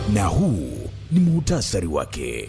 na huu ni muhtasari wake.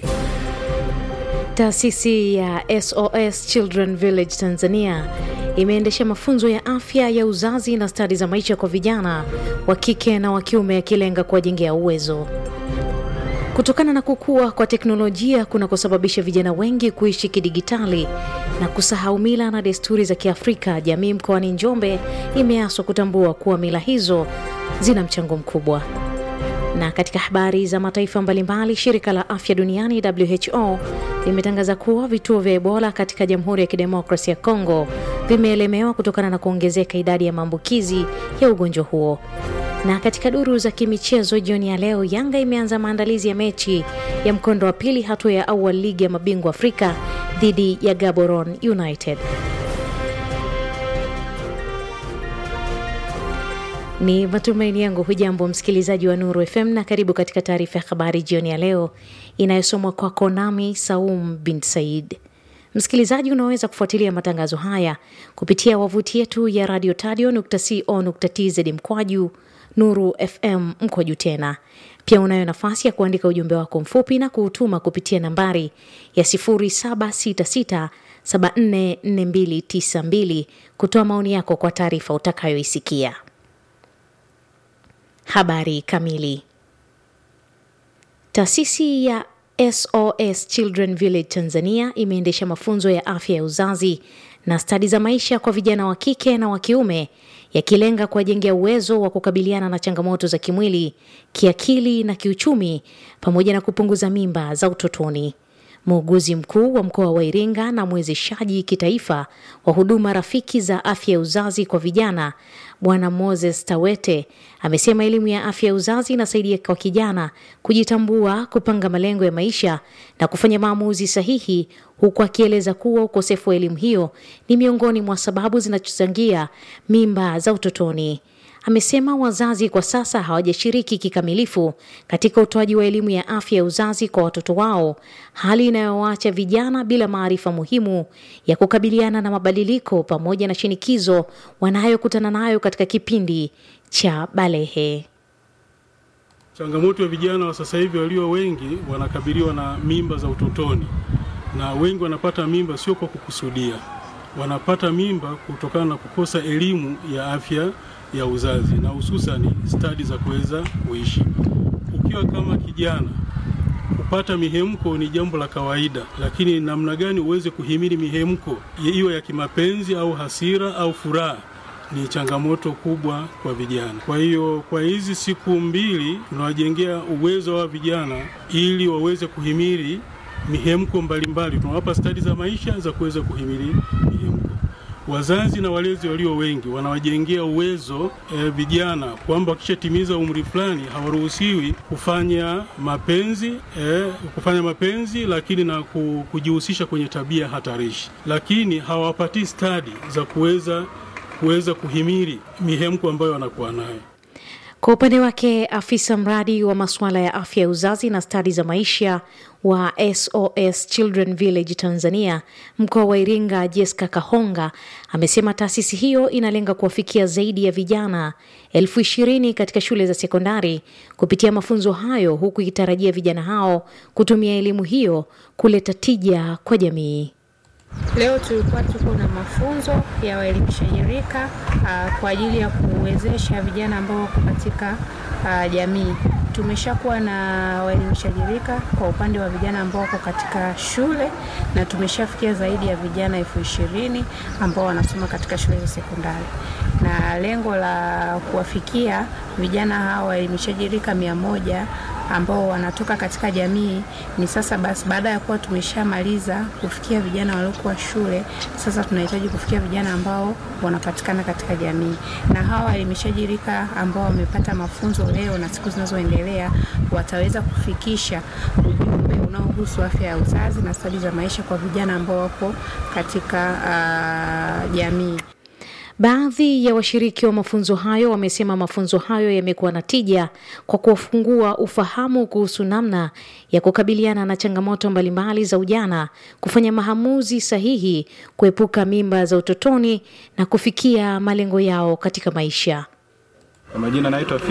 Taasisi ya SOS Children Village Tanzania imeendesha mafunzo ya afya ya uzazi na stadi za maisha kwa vijana wa kike na wa kiume yakilenga kuwajengea uwezo kutokana na kukua kwa teknolojia kunakosababisha vijana wengi kuishi kidigitali na kusahau mila na desturi za Kiafrika. Jamii mkoani Njombe imeaswa kutambua kuwa mila hizo zina mchango mkubwa. Na katika habari za mataifa mbalimbali, shirika la afya duniani WHO limetangaza kuwa vituo vya Ebola katika Jamhuri ya Kidemokrasia ya Kongo vimeelemewa kutokana na kuongezeka idadi ya maambukizi ya ugonjwa huo. Na katika duru za kimichezo jioni ya leo, Yanga imeanza maandalizi ya mechi ya mkondo wa pili hatua ya awali ligi ya mabingwa Afrika dhidi ya Gaborone United. Ni matumaini yangu hujambo msikilizaji wa Nuru FM na karibu katika taarifa ya habari jioni ya leo inayosomwa kwako nami Saum bin Said. Msikilizaji, unaweza kufuatilia matangazo haya kupitia wavuti yetu ya radio tadio.co.tz mkwaju Nuru FM mkwaju tena. Pia unayo nafasi ya kuandika ujumbe wako mfupi na kuutuma kupitia nambari ya 0766744292 kutoa maoni yako kwa taarifa utakayoisikia. Habari kamili. Taasisi ya SOS Children Village Tanzania imeendesha mafunzo ya afya ya uzazi na stadi za maisha kwa vijana wa kike na wa kiume yakilenga kuwajengea uwezo wa kukabiliana na changamoto za kimwili, kiakili na kiuchumi pamoja na kupunguza mimba za utotoni. Muuguzi mkuu wa mkoa wa Iringa na mwezeshaji kitaifa wa huduma rafiki za afya ya uzazi kwa vijana Bwana Moses Tawete amesema elimu ya afya ya uzazi inasaidia kwa kijana kujitambua, kupanga malengo ya maisha na kufanya maamuzi sahihi, huku akieleza kuwa ukosefu wa elimu hiyo ni miongoni mwa sababu zinazochangia mimba za utotoni. Amesema wazazi kwa sasa hawajashiriki kikamilifu katika utoaji wa elimu ya afya ya uzazi kwa watoto wao, hali inayowaacha vijana bila maarifa muhimu ya kukabiliana na mabadiliko pamoja na shinikizo wanayokutana nayo katika kipindi cha balehe. Changamoto ya vijana wa sasa hivi walio wengi wanakabiliwa na mimba za utotoni, na wengi wanapata mimba sio kwa kukusudia, wanapata mimba kutokana na kukosa elimu ya afya ya uzazi na hususani stadi za kuweza kuishi. Ukiwa kama kijana, kupata mihemko ni jambo la kawaida, lakini namna gani uweze kuhimili mihemko iwe ya kimapenzi au hasira au furaha ni changamoto kubwa kwa vijana. Kwa hiyo kwa hizi siku mbili tunawajengea uwezo wa vijana ili waweze kuhimili mihemko mbalimbali. Tunawapa stadi za maisha za kuweza kuhimili mihemko. Wazazi na walezi walio wengi wanawajengea uwezo e, vijana kwamba wakishatimiza umri fulani hawaruhusiwi kufanya mapenzi e, kufanya mapenzi, lakini na kujihusisha kwenye tabia hatarishi, lakini hawapatii stadi za kuweza kuweza kuhimili mihemko ambayo wanakuwa nayo. Kwa upande wake afisa mradi wa masuala ya afya ya uzazi na stadi za maisha wa SOS Children Village Tanzania mkoa wa Iringa, Jessica Kahonga amesema taasisi hiyo inalenga kuwafikia zaidi ya vijana elfu ishirini katika shule za sekondari kupitia mafunzo hayo, huku ikitarajia vijana hao kutumia elimu hiyo kuleta tija kwa jamii. Leo tulikuwa tuko na mafunzo ya waelimishaji rika uh, kwa ajili ya kuwezesha vijana ambao wako katika uh, jamii. Tumeshakuwa na waelimishaji rika kwa upande wa vijana ambao wako katika shule na tumeshafikia zaidi ya vijana elfu ishirini ambao wanasoma katika shule za sekondari, na lengo la kuwafikia vijana hawa waelimishaji rika mia moja ambao wanatoka katika jamii ni sasa basi, baada ya kuwa tumeshamaliza kufikia vijana waliokuwa shule, sasa tunahitaji kufikia vijana ambao wanapatikana katika jamii, na hawa waelimishaji rika ambao wamepata mafunzo leo na siku zinazoendelea wataweza kufikisha ujumbe unaohusu afya ya uzazi na stadi za maisha kwa vijana ambao wako katika uh, jamii. Baadhi ya washiriki wa mafunzo hayo wamesema mafunzo hayo yamekuwa na tija kwa kuwafungua ufahamu kuhusu namna ya kukabiliana na changamoto mbalimbali za ujana, kufanya maamuzi sahihi, kuepuka mimba za utotoni na kufikia malengo yao katika maisha. Kwa majina naitwa